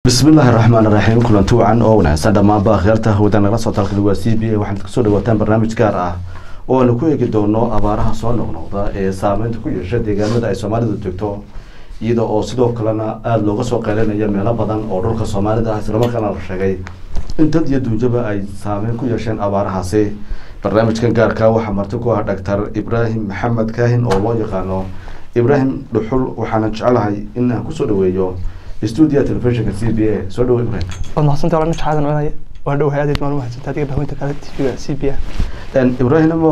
bismillaahi raxmaan raxiim kulanti wacan oo wanaagsan dhammaanba akhyaarta hawada nagala soo talkali waa c b a waxaad kasoo dhawaataan barnaamij gaar ah oo aanu ku eegi doono abaaraha soo noqnoqda ee saameynta ku yeesha deegaanada ay soomaalidu joogto iyada oo sidoo kalena aada looga soo qeylinaya meelo badan oo dhulka soomaalida ah islamarkaana la sheegay in dad iyo duunyaba ay saameyn ku yeesheen abaarahaasi barnaamijkan gaarka waxaa marti ku ah dhaktar ibraahim maxamed kaahin oo loo yaqaano ibraahim dhuxul waxaana jecelahay in aan kusoo dhaweeyo stuudiya telefishinka c b a soo dhawo ibraahim waad mahadsantahay walaal mashaadan cunaya waa dhowahay aad maan mahadsantahay adiga bahweynta kale tv-ga c b a ibraahim amow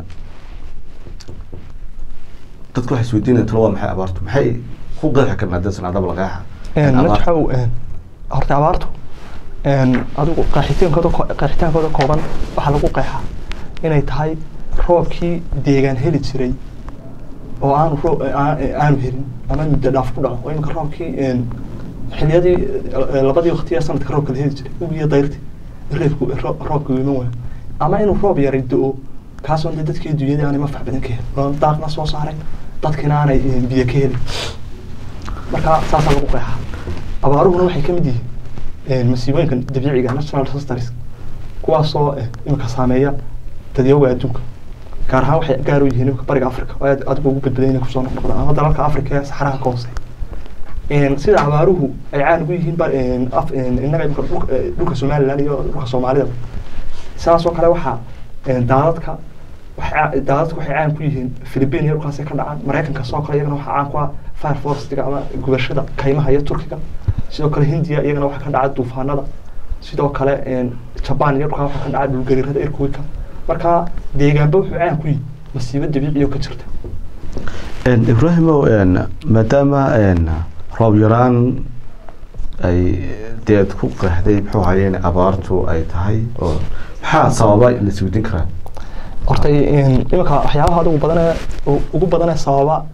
dadku waxay isweydiinaya talo waa maxay abaartu maxay ku qeexi karnaa dee sanaadaba laqeexa najaxow horta abaartu adigu qeexitaankooda qeexitaankooda kooban waxaa lagu qeexaa inay tahay roobkii deegaan heli jiray oo aanu roob aanu helin ama muddo dhaaf ku dhaco oo iminka roobkii xiliyadii labadii waqtiya sanadka roobka la heli jiray ugiyo dayrti reebku roobka u iman waayo ama inuu roob yaray do-o kaasoo de dadkii dunyadii aanay mafac badan ka helin oo daaqna soo saaray dadkiina aanay biyo ka helin marka saasaa lagu qeexaa abaaruhuna waxay ka mid yihiin masiibooyinka dabiiciga national disasters kuwaasoo iminka saameeya dadyooga adduunka gaar ahaan waxay gaar u yihiin imika bariga africa oo aad adigu ugu badbaday inay kusoo noqnoqdaan ama dalalka africa ee saxaraha ka hoose sida abaaruhu ay caan ugu yihiin innaga imika dhulka somaliland iyo dhulka soomaalida sidaas oo kale waxaa daadadka daadadka waxay caan ku yihiin philippine iyo dhulkaasay ka dhacaan maraykanka sidoo kale iyagana waxaa caan ku ah fire forestiga ama gubashada kaymaha iyo turkiga sidoo kale hindiya iyagana waxaa ka dhaca duufaanada sidoo kale jaban iyo dhulkaa waxaa ka dhaca dhulgariirada irkuwika marka deegaanba wuxuu caan ku yihi masiibo dabiiciyo ka jirta ibraahimow maadaama roob yaraan ay deed ku qeexday muxuu haye in abaartu ay tahay oo maxaa sababa la isweydiin karaa horta iminka waxyaabaha adigu badanee ugu badanee sababa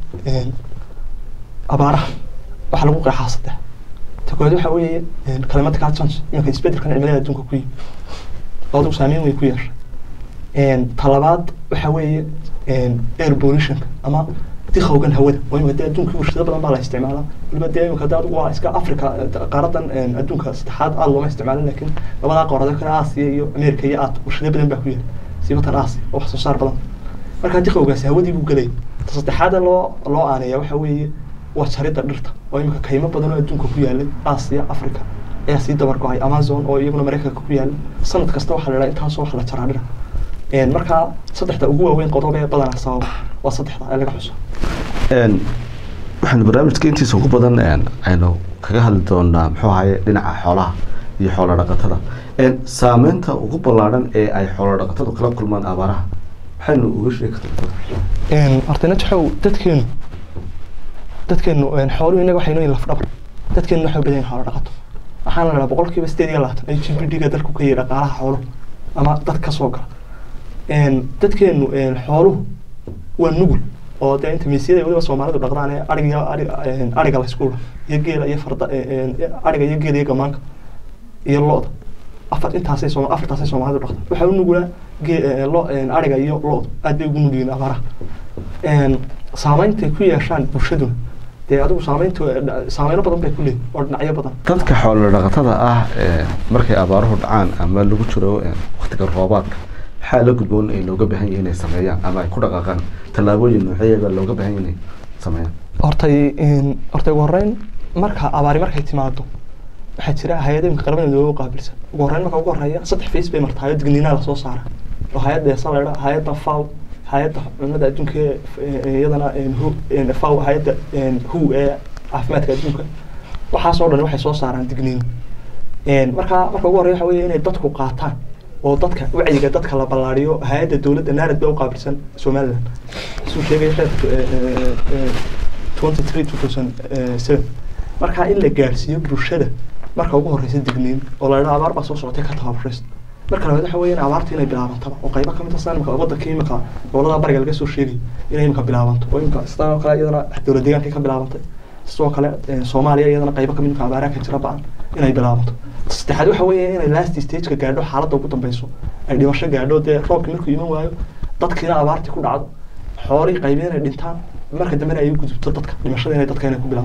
abaaraha waxaa lagu qeexaa saddex ta koowaad waxaa weeye climatic change iminka isbedelkan cimilada adduunka ku yimi oo adigu saameyn weyn ku yeeshay talabaad waxaa weeye air pollutionka ama dikhowgan hawada oo imika dee adduunka warshado badan baa la isticmaalaa waliba dee imika dee adigu waa iska africa qaaradan adduunka saddexaad aada looma isticmaalin laakiin labadaa qaarado kale aasiya iyo america iyo aad warshado badan baa ku yahay sibatan aasiya oo wax soo saar badan marka dikhowgaasi hawadii buu gelay ta saddexaada loo loo aaneeya waxaa weeye waa jaridda dhirta oo imika kaymo badan oo adduunka ku yaalay aasiya africa ayaa sii dabar go-ay amazon oo iyaguna maraykanka ku yaala sanad kasta waxaa la dhaha intaasoo wax la jaraa dhira markaa saddexda ugu waaweyn qodob ee badanaa sababa waa saddexda ee laga xuso waxaanu barnaamijka intiisa ugu badan aynu kaga hadli doonaa muxuu ahaye dhinaca xoolaha iyo xoolo dhaqatada saameynta ugu ballaadhan ee ay xoolo dhaqatadu kala kulmaan abaaraha maxaynu uga sheegi kartaa horta najaxow dadkeenu dadkeenu xooluhu innaga waxay nooyin lafdhabar dadkeenu waxay badan yihin xoolo dhaqato waxaana la dhaha boqolkiiba sideed iyo labaatan ay g b d-ga dalku ka yihi dhaqaalaha xooluhu ama dad ka soo gala dadkeenu xooluhu waa nugul oo dee inta miisyada waliba soomaalidu dhaqdaan ee ariga ariga la isku iyo geela iyo farda ariga iyo geela iyo gamaanka iyo lo-da afar intaasay soo afartaasay soomaalidu dhaqdaan waxaa u nugulaa gee lo ariga iyo lo-du aad bay ugu nugyihiin abaaraha saameynta ku yeeshaan bulshaduna dee adigu saameynta saameyno badan bay ku leeyihin oo dhinacyo badan dadka xoolo dhaqatada ah markay abaaruhu dhacaan ama lagu jiro waktiga roobaadka maxaa la gudboon ay looga baahan yahay inay sameeyaan ama ay ku dhaqaaqaan tallaabooyin noocyadeeda looga baahan yahay inay sameeyaan hortay hortay ugu horreyn marka abaari markay timaado waxaa jira hay-adooyinka qaramada looga qaabilsan ugu horreyn marka ugu horreeya saddex face bay marta hay-ad digniinaa lasoo saara oo hay-adda eesa laydha hay-adda faw hay-adda cunnada adduunka iyadana faw hay-adda hu ee caafimaadka adduunka waxaasoo dhan waxay soo saaraan digniin marka marka ugu horreya waxa weeye inay dadku qaataan oo dadka wacyiga dadka la ballaariyo hay-adda dowladda naarad baa u qaabilsan somaliland isuu sheegay xeerka twenty three two thousand seven marka in la gaarsiiyo bulshada marka ugu horeysa digniin oo la dhaha abaar baa soo socotay ka tababaraysto marka labaad waxa weeye in abaarta inay bilaabantaba oo qaybo kamid ah imika waddanka imika gobolada bariga laga soo sheegay inay imika bilaabanto oo imika sidoo kale iyadana dowlad deegaankay ka bilaabantay sidoo kale soomaaliya iyadana qaybo kamid imika abaaraha ka jira ba-an inay bilaabanto saddexaad waxa weeye inay last stageka gaadho xaaladda ugu dambeyso ay dhimasho gaadho dee roobkii markuu iman waayo dadkiina abaartii ku dhacdo xoolihii qaybeen inay dhintaan marka dambena ay u gudubto dadka dhimashada inay dadka inay ku bilaabo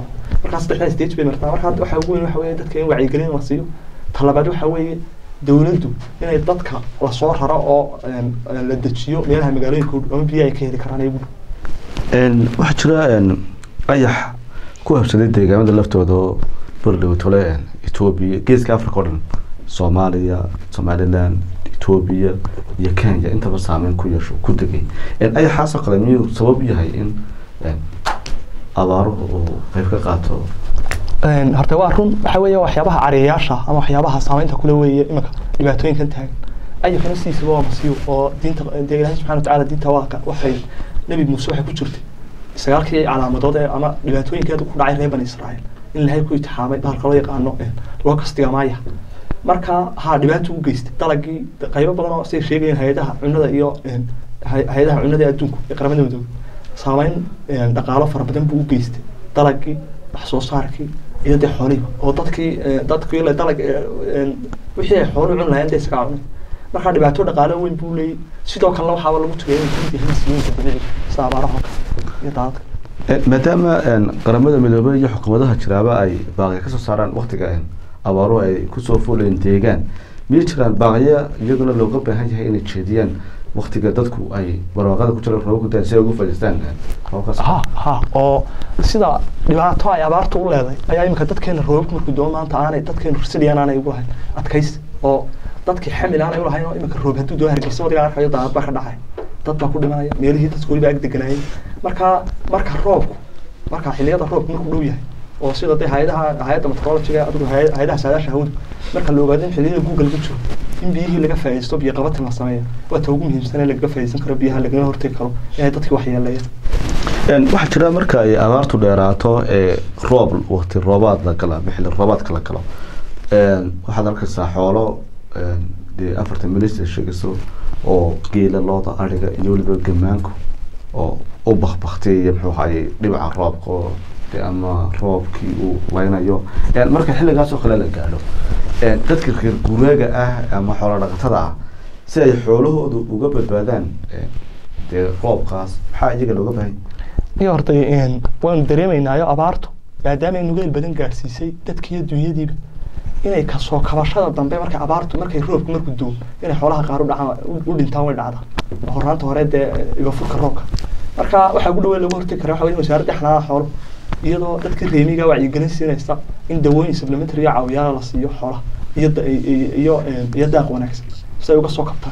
markaa saddexdaa stage bay martaa marka hadda waxaa ugu weyn waxa weeye dadka in wacyigelin la siiyo talabaad waxa weeye dowladdu inay dadka lasoo raro oo een, een, la dejiyo meelaha magaalooyinka u dhow ama biyo ay ka heli karaan ay ugu dhow Een, waxaa jira een, ayax ku habsaday deegaamada laftooda oo berdhowtole etoobiya geeska africa oo dhan soomaaliya somaliland etoobiya iyo kenya intaba saameyn ku yeesho ku degay Een, ayaxaasoo kale miyuu sabab u yahay in een, abaaruhu uu qayb ka qaato Een, horta waa run waxa weeye waxyaabaha cariyayaasha ama waxyaabaha saameynta kule weeye imika dhibaatooyinkan taagan ayakana sidiisaba waa masiibo oo diinta dee ilaahay subxana watacaala diinta waa ka waxay nebi muuse waxay ku jirtay sagaalkii calaamadood ee ama dhibaatooyinkeedu ku dhacay reer bani israa'iil in ilaahay ku itixaamay bahalka loo yaqaano een, loo kastiga maaya marka ha dhibaato u geystay dalagii qaybo badan oo siday sheegayeen hay-adaha cunnada iyo een, hay- hay-adaha cunnada ee adduunku ee qaramada midoobe saameyn een, dhaqaalo fara badan buu u geystay dalagii wax soo saarkii iyo dee xoolihiiba oo dadkii ee, dadkii la dalag ee, een, wixii ay xooluhu cun lahayn dee isagaa cunay marka dhibaato dhaqaalo weyn buu leeyahy sidoo kalena waxaaba lagu tagay inay kamid yihiin masiibooyinka dabiiciga sida abaaraha oo kale iyo daadadka Een, maadaama een, qaramada midoobay iyo xukuumadaha jiraaba ay baaqya kasoo saaraan waktiga een, abaaruhu ay kusoo fuulayeen deegaan miyay jiraan baaqya iyaguna looga baahan yahay inay jeediyaan waktiga dadku ay barwaaqada ku jiraan roobabku daan si ay ugu fadhiistaan een, roobabkaas ha ha oo sida dhibaato ay abaartu u leedahay ayaa imika dadkeena roobabku markuu doo maanta aanay dadkeenu risiliyaan aanay ugu lahayn adkaysi oo dadkii xamil aanay ulahayn oo imika roob hadduu doo hargeysa wadiga arkayo daadad baa ka dhacay dad baa ku dhimanaya meelihii dadku weliba ag deganaayay marka marka roobku marka xilliyada roobku markuu dhow yahay oo sida dee hay-adaha hay-adda meteorologiga adigu hay- hay-adaha saadaasha hawada marka la ogaado in xilliyada guuga lagu jiro in biyihii laga faa'iidaysto biyo qabatin la sameeya waa ta ugu muhiimsan ee lagaga faa'iidaysan karo biyaha lagana hortegi karo inay dadkii waxyeeleeyaan Een, waxaa jira marka ay abaartu dheeraato ee roob wakti roobaad la gala ama xilli roobaadka la galo een, waxaad arkaysaa xoolo een, dee afartan milis ay sheegayso oo geela looda ariga iyo weliba gamaanku oo u bakbaktiyaya muxuu ahaye dhibaca roobka oo dee ama roobkii uu leynayo Een, marka xilligaas oo kale la gaadho een, dadka reer guuraaga ah ama xoolo dhaqatada ah si ay xoolahoodu uga badbaadaan een, dee roobkaas maxaa iyaga looga baahan yahay? iyo horta een, waanu dareemaynaayo abaartu maadaama ay nugeel badan gaarsiisay dadkiiyo dunyadiiba inay kasoo kabashada dambe markay abaartu markay roobku markuu doo inay xoolaha qaar u dhacaan u- u dhintaan way dhacdaa horaanta hore dee igafurka roobka marka waxaa ugu dhaweyn lagu hortegi kara waxa wey in wasaaradda xanaanaha xooluhu iyadoo dadka reemiga wacyigelin siinaysa in dawooyin supplementary iyo caawiyaala la siiyo xoolaha iyo da- iyo iyo een, iyo daaq wanaagsan si ay uga soo kabtaan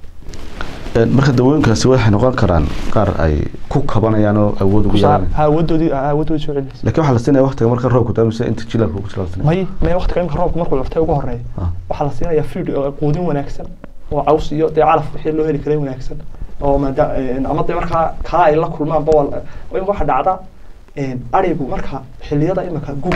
Een, marka dawooyinkaasi waxay noqon karaan qaar ay ku kabanayaan oo awood ugu yeelanayaan ha awoodoodii ha awoodoodii soo celinaysa laakiin waxaa la siinaya waqtiga marka roobku daamise inta jilalka ugu jira la siinaya may may waqtiga imika roobka markuu curtay ugu horeeya Ah. waxaa la siinayaa feed oo quudin wanaagsan oo caws iyo dee calaf wixii loo heli karay wanaagsan oo maada een, ama dee markaa kaa ay la kulmaan bawal imika waxaa dhacda een, arigu marka xilliyada imika guba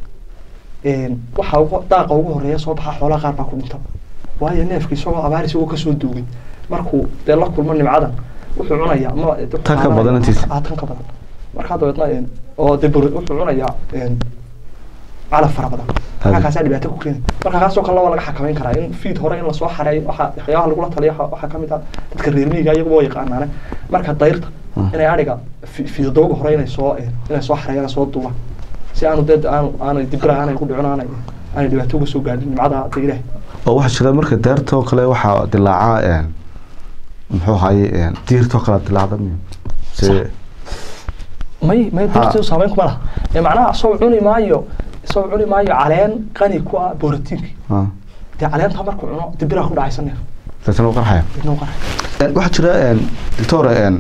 een, waxa ugu daaqa ugu horeeya soo baxa xoolaha qaar baa ku dhinta waayo neefka isagoo abaar isagoo kasoo duugay markuu dee la kulmo nimcadan wuxuu cunayaa ama Tan ka badan intiisa. Ah, tan ka badan markaa dabeedna een, oo dee bur- wuxuu cunayaa een, calaf fara badan Hadi. markaa kaasaa dhibaato ku keena marka kaasoo kale waa laga xakameyn karaa in feed hore in lasoo xareeyo waxa waxyaabaha lagula taliyo waxa- waxaa kamid ah dadka reer miyiga iyagu waa yaqaanaane marka dayrta Ah. inay ariga fi- fiidadooga hore inay soo een, inay soo xareeyaan soo duubaan si aanu dee aanu aanay dibira aanay ku dhicin aanay aanay dhibaato uga soo gaadhin nimcada dee ilaahay oo waxaa jira marka deertoo kale waxaa dilaaca een, muxuu ahaye een, diirtoo kale dilaacda miyo se Sax. may may Ha. dirtu saameyn kuma laha ee macnaha isagoo cuni maayo isagoo cuni maayo caleen qani ku ah borotiinka ah, dee caleenta markuu cuno dibiraa ku dhacaysa neef deetana u qarxaya idna u qarxay Een, waxaa jira een, doctor een,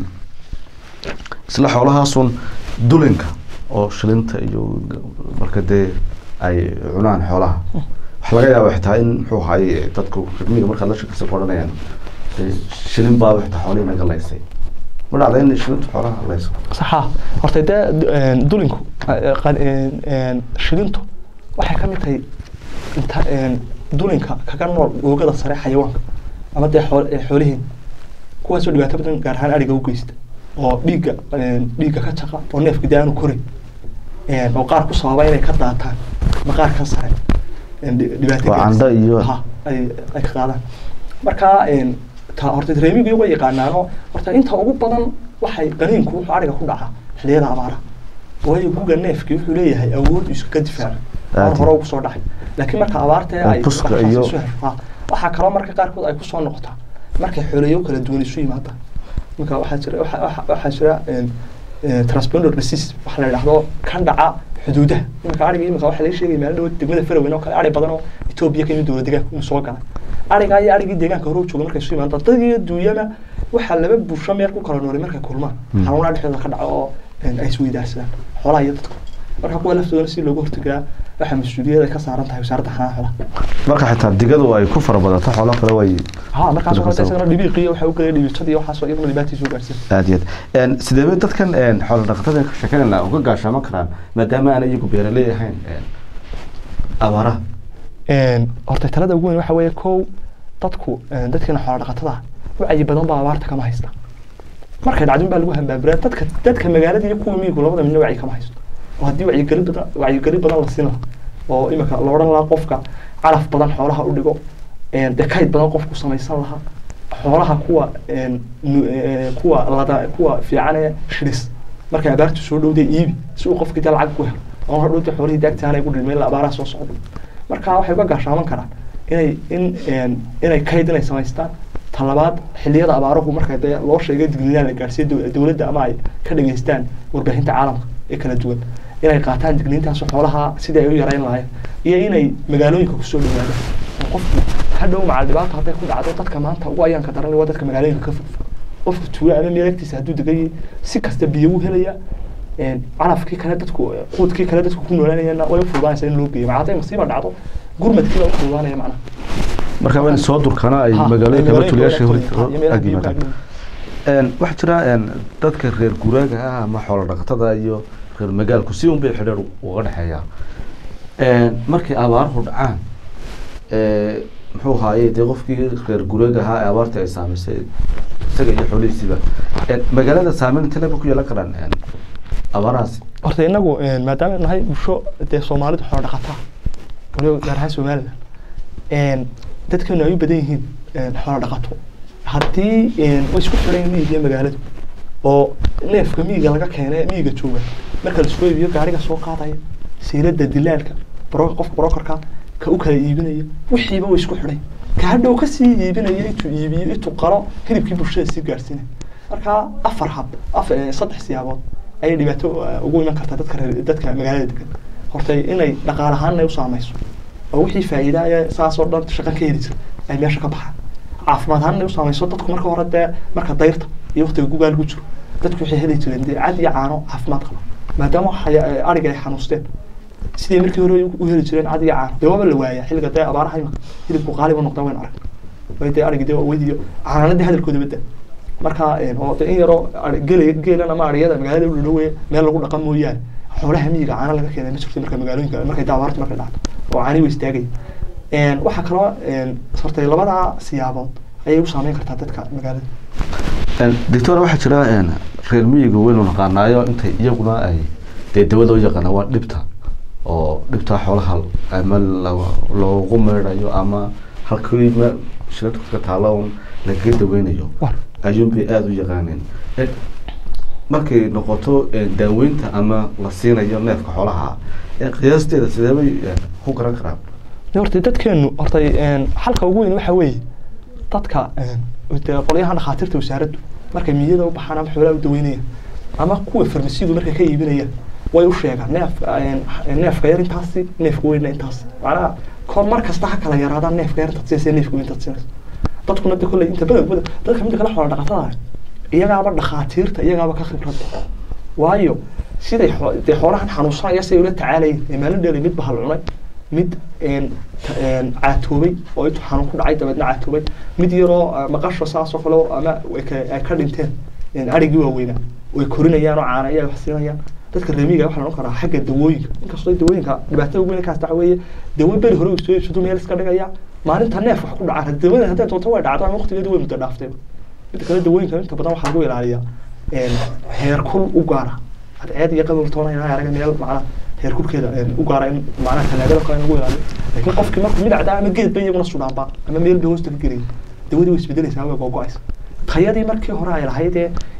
isla xoolahaasun dulinka oo shilinta iyo marka dee ay cunaan xoolaha waxaa laga yaaba xitaa in muxuu ahaye dadku rimiga markaad la shakisa ku odhanayaan dee shilin baaba xitaa xoolihii naga laysay ma dhacda in shilintu xoolaha layso saxa horta dee du- een, dulinku eh, qan- een, een, shilintu waxay ka mid tahay inta een, dulinka kaga nool oogada sare xayawaanka ama dee xool- eh, xoolihiin kuwaasoo dhibaato badan gaar ahaan ariga u geysta oo dhiigga een, dhiigga ka jaqa oo neefka dee aanu korin een, oo qaar ku sababa inay ka daataan maqaarka sare een, dhi- dhibaato Waa gaarsiisa. candho iyo- Ha, ay ay ka qaadaan marka een, ta horta reemigu way yaqaanaanoo horta inta ugu badan waxay qaniinku wuxuu ariga ku dhacaa xilliyada abaaraha waayo guga neefkii wuxuu leeyahay awood iskaga difaaco Aad aan hore ugu soo dhacay laakiin marka abaarta Oo ay buska waxaas iyo- isu hesho, ha, waxaa kaloo marka qaarkood ay kusoo noqotaa markay xoolayo kala duwan isu yimaadaan marka waxaa jira waxa- waxa- waxaa jira een, een, transponder disease waxa la yidhahdo kan dhaca xuduudaha iminka ariga iminka waxaa laga sheegaya meel dhow degmada faraweyn oo kale ari badan oo etoobiya ka yimid dowlad deegaanka inuu soo galay arigaa iyo arigii deegaanka hore u jooga markay isu yimaadaan dad iyo duunyana waxaa laba bulsho meel ku kala nooray markay kulmaan Hmm. xanuunaa dhexdooda ka dhaco oo een, ay isweydaarsadaan xoolaha iyo dadka marka kuwa laftoodana si looga hortagaa waxaa mas-uuliyad ay ka saaran tahay wasaaradda xanaanada xoolaha marka xitaa digadu ay ku fara badato xoolo kale way ها markaas oo Dadka kale isagana dhibiiqiyo waxa uu galay dhibiicadii waxaas oo iyaguna dhibaatadiisa u gaarsiin aad iyo aad Een, sidee bay dadkan een, xoolo dhaqatada ka sheekanayna uga gaashaaman karaan maadaama aan iyagu beeraley ahayn een, abaaraha een horta talada ugu weyn waxa weeye kow dadku een, dadkeena xoolo dhaqatada ah wacyi badan baa abaarta kama haysta markay dhacdin baa lagu hambaabiraa dadka dadka magaalada iyo kuwa miyigu labada midna wacyi kama haysto oo haddii wacyigeli badan wacyigeli badan la siin lahaa oo imika la odhan lahaa qofka calaf badan xoolaha u dhigo een, dee kayd badan qofku samaysan lahaa xoolaha kuwa een, nu- ee, kuwa lada kuwa fiican ee shilis markay abaartu soo dhowday iibi si uu qofkii dee lacag ku helo oo hadhowta xoolihii daagtaanay ku dhilmeen la abaaraha soo socda marka waxay uga gaashaaman karaan inay in een, inay kayd inay samaystaan talabaad xilliyada abaaruhu marka dee loo sheegay digniinaan la gaarsiiyo dow- dowladda ama ay ka dhageystaan warbaahinta caalamka ee kala duwan inay qaataan digniintaas xoolaha sidii ay u yareyn lahaayeen iyo inay magaalooyinka kusoo dhawaadaan oo qofku hadhow macal dhibaato hadday ku dhacdo dadka maanta ugu ayaanka daran waa dadka magaalooyinka ka fogfog qofku tuulo ama meelagtiisa hadduu degayay si kasta biyo u helaya een, calafkii kale dadku quudkii kale dadku ku noolaanayana way u fududaanaysa in loo geeyo maca hadday masiiba dhacdo gurmadkii baa u fududaanaya macnaha marka waa in soo durkana ay Ha, magaalooyinka ay ama tuulayaasha magaalooyinka hor iyo meelaha ag biyo ka yimaadaan agdhow. Een, waxaa jira een, dadka reer guuraaga ah ama xoolo dhaqatada iyo reer magaalku si un bay xidhiir uga dhexeeyaa Een, markay abaaruhu dhacaan ee, muxuu ahaaye dee qofkii reer guuraaga ahaa ee abaartii ay saamaysay isaga iyo xoolihiisiiba Een, magaalada saameyn intee leeba ku yeelan karaan een, abaarahaasi horta inagu een, maadaama nahay bulsho dee soomaalidu xoolo dhaqataa waliba gaar ahaan somaliland een, dadkeenu ay u badan yihiin een, xoolo dhaqato haddii een, way isku xidhan miyiga iyo magaaladu oo neefka miyiga laga keenay miyiga jooga marka la soo iibiyo gaariga soo qaadaya siilada dilaalka bro qofka brokerka ka u kala iibinaya wixiiba way isku xidhay ka hadhow kasii iibinaya intuu iibiyo intuu qalo hilibkii bulshada sii gaarsiinay marka afar hab af eh, saddex siyaabood ayay dhibaato eh, ugu iman kartaa dadka reer dadka magaalada degan horta inay dhaqaale ahaan ay u saamayso oo wixii faa'iidaya saas oo dhan shaqan ka heli jira ay meesha ka baxaan caafimaad ahaan inay u saamayso dadku marka hore dee marka dayrta iyo waqtiga gugaa lagu jiro dadku waxay heli jireen dee cad iyo caano caafimaad qaba maadaama xaya- eh, ariga ay xanuusteen sidii markii hore u heli jireen cad iyo caano dee waaba la waaya xilliga dee abaaraha imika hilibku qaaliba noqdaa wayn arag way dee arigi dee weydiyo caananadii hadalkooda badda marka een, oo dee in yaroo ari- gele geelan ama ariyada magaalada u dhadhowe meel lagu dhaqan mooyaane xoolaha miyiga caano laga keenay ma jirto marka magaalooyinka markay daawaarta markay dhacdo oo caani way istaagaya Een, waxaa kaloo een, horta labadaa siyaabood ayay u saameyn kartaa dadka magaalada Een, doctor waxaa jira een, reer miyiga weynu naqaanaayo intay iyaguna ay dee dawada u yaqaana waa dhibta oo dhibta xoolaha ama la- loogu meedhayo ama halkii meel shirarka ka taalo un lagaga daweynayo War. ayuunbay aada u yaqaaneen Een, markay noqoto een, daaweynta ama la siinayo neefka xoolaha een, qiyaasteeda sidee bay een, ku garan karaan Dee horta dadkeenu horta een, xalka ugu weyn waxa weeye dadka een, dee qolyahan dhakhaatiirta wasaaraddu markay miyada u baxaan ama xoolaha u daweynayaan ama kuwa farmasidu markay ka iibinayaan way u sheegaan neef een, neefka yar intaasi neefka weynna intaasi macnaha kor mar kasta ha kala yaraadaan neefka yar intaad siinaysa neefka weyn intaad siinaysa dadkuna de kolley inta badan badan dadka midda kale xoola dhaqatada ah iyagaaba dhakhaatiirta iyagaaba ka khibrad badan waayo siday xoo- dee xoolahan xanuunsanaya siday ula tacaalayeen ee maalin dheeri mid bahal cunay mid een, ta- een, caatoobay oo intuu xanuun ku dhacay dabeedna caatoobay mid yaroo ah, maqasho saasoo kale oo ama ay ka- ay ka dhinteen een, arigii waaweynaa way korinayaan oo caana ayaa wax siinayaan dadka reemiga waxaa noqon karaa xagga dawooyinka inkastoo dawooyinka dhibaatada ugu weyn kaas waxa weeye dawo beri hore uu soo iibsado meel iska dhigaya maalinta neef wax ku dhacaa dawada hadday doonto way dhacdo ama waqtigeeda way muddo dhaaftay midda kale dawooyinka inta badan waxaa lagu ilaaliyaa een, heerkul u gaara cadceed iyo qabow toona inaa araga meel macnaha heerkulkeeda een, u gaara in macnaha talaagada kale in lagu ilaaliyo laakiin qofkii markuu midacda ama geed ba iyaguna sudhaanba ama meel bay hoosta ka gelaya dawadii way isbedelaysaa way googo-aysa tayadii markii hore ay lahayd ee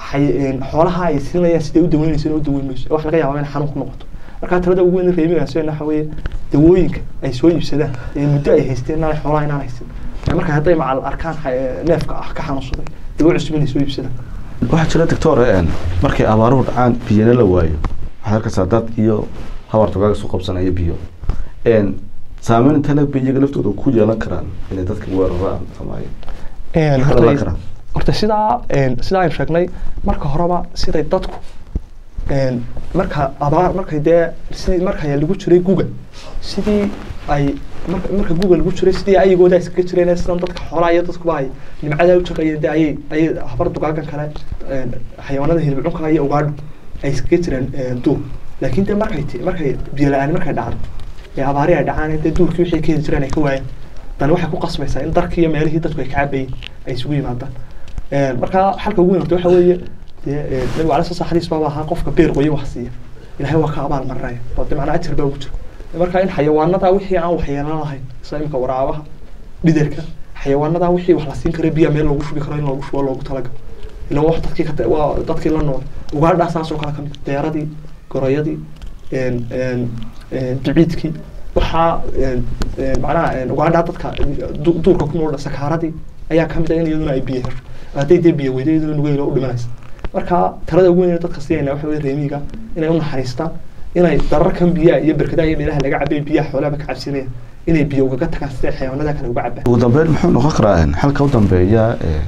xay- xoolaha ay siinayaan siday u daweynayso u daweyn mayso wax laga yaaba in xanuun ku noqoto marka talada ugu weyn reemigaas waxa weeye dawooyinka ay soo iibsadaan ee muddo ay haysteen inaan xoolaha inaan haysan marka hadday macal arkaan xa- neefka ah ka xanuunsaday dawo cusub inay soo iibsadaan waxaa jira doctor n markay abaaruhu dhacaan biyana la waayo waxaad arkaysaa dad iyo habar togaaga isu qabsanaya biyo n saameyn intana bay iyaga laftooda ku yeelan karaan inay dadka weeraraan ama ay Een, Maxaa horta- dhalan karaa? horta sidaa een, sidaa aynu sheegnay marka horeba siday dadku een, marka abaar markay dee sidii marka lagu jiray guga sidii ay marka marka guga lagu jiray sidii ayagooda iskaga jireen sidan dadka xoolaha iyo dadkuba ay nimcada u shaqeeyeen dee ayay ayay habar dugaagan kale een, xayawaanada hilibcunka iyo ugaadhu ay iskaga jireen een, duur laakiin dee markay ti- markay biyo la-aan markay dhacdo ee abaari ay dhacaan dee duurkii wixii ka heli jireen ay ka waayeen tani waxay ku qasbaysaa in darkii iyo meelihii dadku ay ka cabayeen ay isugu yimaadaan Een, marka xalka ugu weyn horta waxa weeye dee een, nabigu cala sala xadiis baaba ahaa qofka beer qoyo wax siiya ilaahay waa ka abaal marinaya oo de macnaa ajar baa ugu jira marka in xayawaanada wixii aan waxyeelan lahayn sida imika waraabaha dhiderka xayawaanada wixii wax la siin karo biya meel loogu shubi karo in loogu shubo loogu talagalo ila wax dadkii ka waa dadkii la nool ugaadhaa saas oo kale ka mid deeradii goroyadii een, een, een, biciidkii waxaa een, een, macnaha een, ugaadhaa dadka du- duurka ku nool sakaaradii ayaa kamid ah in iyaduna ay biyo hesho hadday dee biyo weydo iyaduna nugeylo u dhimanaysa marka talada ugu weyn ee dadka siinayna waxa weye reemiga inay u naxariistaan inay dararkan biyaha iyo berkadaha iyo meelaha laga cabay biyaha xoolaha ka cabsinayaan inay biyo ugaga tagaan sida xayawaanada kale uga cabaan ugu dambeyn muxuu noqon karaa n xalka u dambeeya ee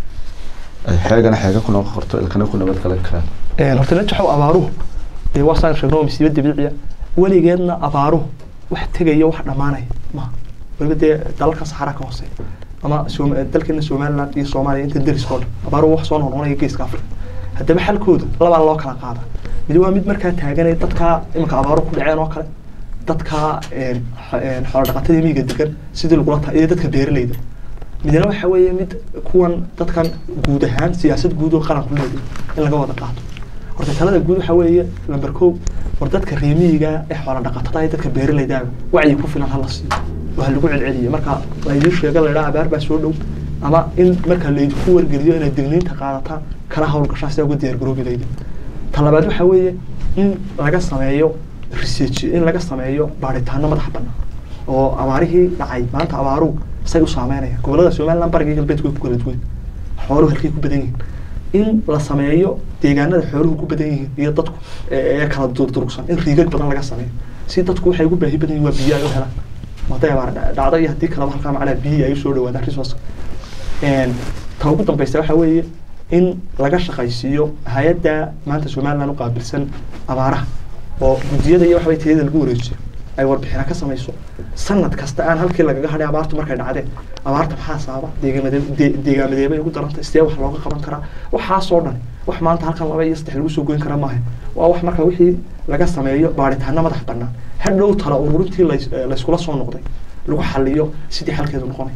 ay xeegana xeega ku noqon karto ilkana ku nabad galan karaan Een, horta najaxow abaaruhu dee waa saan sheegno waa masiibo dabiiciya weligeedna abaaruhu wax tegaya wax dhammaanaya maaha weliba dee dalalka saxara ka hooseeya ama Soom- dalkeena somaliland iyo soomaaliya inta deriskoo dhan abaaruhu wax soo noqnoqonaya geeska afrika haddaba xalkooda labaa loo kala qaada mid waa mid markaa taaganaya dadka iminka abaaruhu ku dhaceen oo kale dadka een, xo- een, xoolo dhaqatada miyiga degan sidii lagula ta iyo dadka beeralayda midna waxa weeye mid kuwan dadkan guud ahaan siyaasad guud oo qaran ku leedahay in laga wada qaato horta talada guud waxa weeye lamber kow war dadka reemiyiga ee xoola dhaqatada iyo dadka beeralayda wacyi ku filan hala siiyo waa lagu celceliyo marka laydin sheega la idhaha abaar baa soo dhow ama in marka laydinku wargeliyo inaad digniinta qaadataan kana hawlgashaan sidaa uga diyaargaroobi layda talabaad waxa weeye in laga sameeyo research in laga sameeyo baaritaano madax bannaan oo abaarihii dhacay maanta abaaruhu say u saameynayaan gobolada somaliland bariga iyo galbeedku way ku kala duwan xooluhu halkay ku badan yihiin in la sameeyo deegaanada xooluhu ku badan yihiin iyo dadku ee ee kala durdurugsan in riigag badan laga sameeyo si dadku waxay ugu baahi badan yihiin waa biyo ay u helaan hadday abaar dha- dhacdo iyo haddii kaleba halkaa macnaa biyihii ay usoo dhawaadaan resource Een, ta ugu dambeysa waxa weeye in laga shaqaysiiyo hay-adda maanta somaliland u qaabilsan abaaraha oo guddiyada iyo waxbay tiyada lagu wareejiyo ay warbixina ka samayso sanad kasta aan halkii lagaga hadhay abaartu markay dhacdeen abaarta maxaa sababa deegaamade de- deegaamadeebay ugu darantay sidee wax looga qaban karaa waxaasoo dhan wax maanta halkan laba iyo saddex lagu soo goyn kara maaha waa wax marka wixii laga sameeyo baaritaano madax bannaan hadhow tala ururintii lays- eh, layskula soo noqday lagu xaliyo sidii xalkeedu noqonay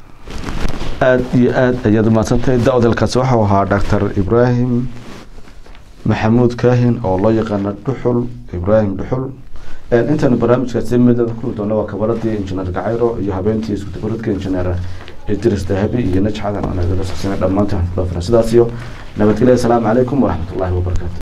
aada iyo aada ayaad umahadsantahay da-dalkaasi waxau ahaa doctor ibraahim maxamuud kaahin oo loo yaqaano dhuxul ibraahim dhuxul intaanu barnaamijkaasi midnada kuli doono waa kabaradii injineer gacayro iyo habeentii iskudabaradka injineer idris dahabi iyo najxadan anagala socsanay dhammaantaan kula filan sidaas iyo nabadgelya asalaamu calaykum waraxmatullaahi wabarakaatu